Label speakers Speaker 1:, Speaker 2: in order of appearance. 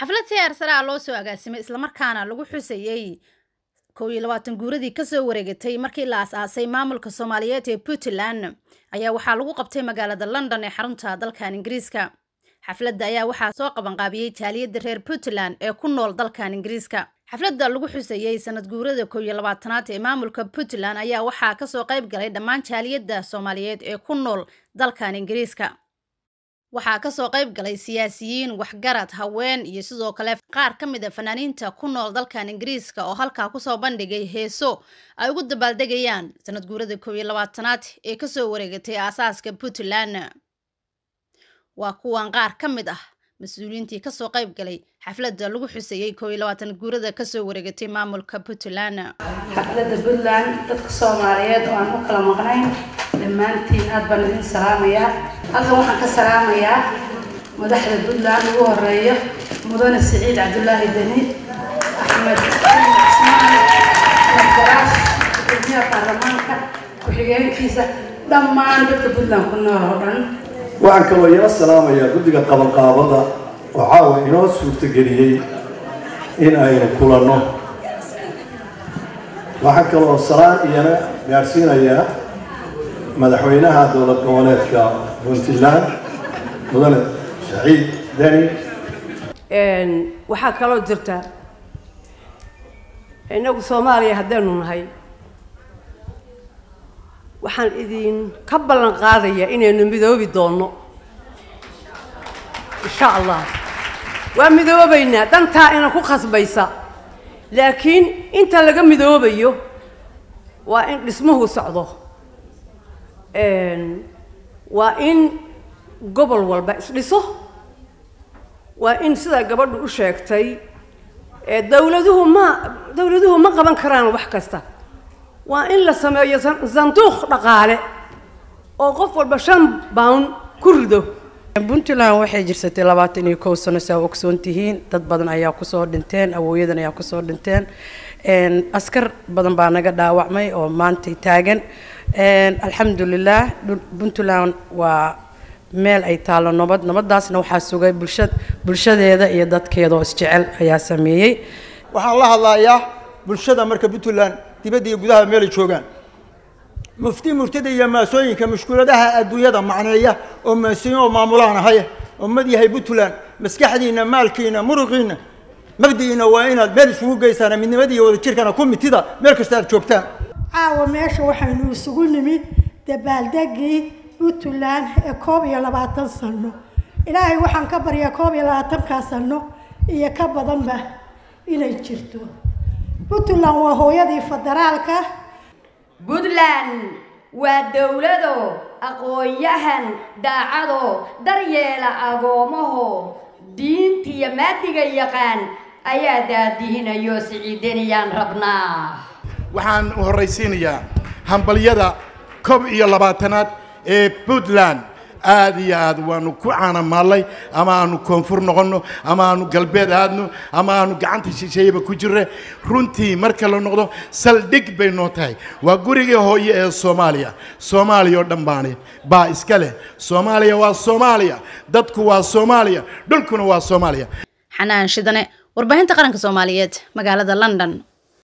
Speaker 1: xaflad siyaar sare ah loo soo agaasimay islamarkaana lagu xusayey kow iyo labaatan guuradii kasoo wareegatay markii la as-aasay maamulka soomaaliyeed ee puntland ayaa waxaa lagu qabtay magaalada london ee xarunta dalkan ingiriiska xafladda ayaa waxaa soo qabanqaabiyey jaaliyadda reer puntland ee ku nool dalkan ingiriiska xafladda lagu xusayey sanad guurada kow iyo labaatanaad ee maamulka puntland ayaa waxaa kasoo qayb galay dhammaan jaaliyadda soomaaliyeed ee ku nool dalkan ingiriiska waxaa kasoo qayb galay siyaasiyiin waxgarad haween iyo sidoo kale qaar ka mid a fanaaniinta ku nool dalkan ingiriiska oo halkaa kusoo bandhigay heeso ay ugu dabaaldegayaan sanad guurada kow iyo labaatanaad ee kasoo wareegatay aasaaska puntland waa kuwan qaar ka mid ah mas-uuliyiintii kasoo qayb galay xafladda lagu xuseeyey kow iyo labaatan guurada kasoo wareegatay maamulka puntland
Speaker 2: xafladda puntland dadka soomaaliyeed oo aan u kala maqnayn dhammaantiin aad baan idin salaamayaa halkan waxaan ka salaamayaa madaxda puntland ugu horeeyo mudane siciid cabdulaahi deni axmed cismaan axmed garaash gudoomiyaha baarlamaanka ku-xigeenkiisa dhammaan dadka puntland ku nool oo dhan
Speaker 3: waxaan kaloo iyana salaamayaa guddiga qabanqaabada oo caawa inoo suurtageliyey in aynu kulanno waxaan kaloo salaan iyana gaadhsiinayaa madaxweynaha dowlad goboleedka puntland mudane saciid deni
Speaker 4: waxaa kaloo jirta innagu soomaaliya haddaynu nahay waxaan idin ka ballan qaadayaa inaynu midoobi doonno insha allah waa midoobaynaa dantaa ina ku khasbaysa laakiin inta laga midoobayo waa in dhismuhu socdo waa in gobol walba isdhiso waa in sidaa gabadhu u sheegtay dawladuhu ma dawladuhu ma qaban karaan wax kasta waa in la sameeyo sanduuq dhaqaale oo qof walba shan bound ku rido
Speaker 5: puntland waxay jirsatay labaatan iyo kow sano saa ogsoon tihiin dad badan ayaa kusoo dhinteen awooyadan ayaa kusoo dhinteen askar badan baa naga dhaawacmay oo maanta taagan alxamdulilah puntland waa meel ay taallo nabad nabadaasna waxaa sugay bulsha bulshadeeda iyo dadkeeda oo isjecel ayaa sameeyey
Speaker 6: waxaan la hadlayaa bulshada marka puntland dibadda iyo gudaha meelay joogaan mufti murtada iyo maasooyinka mushkuladaha adduunyada macneeya oo maasiin oo maamulaan ahay oo mad yahay puntland maskaxdiina maalkiina muruqiina mabdi'iina waa inaad meel isugu geysaan midnimada iyo wadajirkana ku mitida meel kasta aad joogtaan
Speaker 7: caawa meesha waxaynu isugu nimid dabaaldegii puntland ee koob iyo labaatan sano ilaahay waxaan ka baryaa koob iyo labaatankaa sano iyo ka badanba inay jirto puntland waa hooyadii federaalka
Speaker 8: puntland waa dowlado aqoon-yahan daacado daryeela agoomaho diintiiyo maadiga yaqaan ayaa daadihinayo siciidaniyaan rabnaa
Speaker 9: waxaan u horraysiinayaa hambalyada koob iyo labaatanaad ee puntland aada iyo aad waanu ku caanamaallay ama aanu koonfur noqonno ama aanu galbeed aadno ama aanu gacanta shisheeyaba ku jirre runtii marka la noqdo saldhig bay noo tahay waa gurigii hooye ee soomaaliya soomaaliya oo dhan baani baa iska leh soomaaliya waa soomaaliya dadku waa soomaaliya dhulkuna waa soomaaliya
Speaker 1: xanaan shidane warbaahinta qaranka soomaaliyeed magaalada london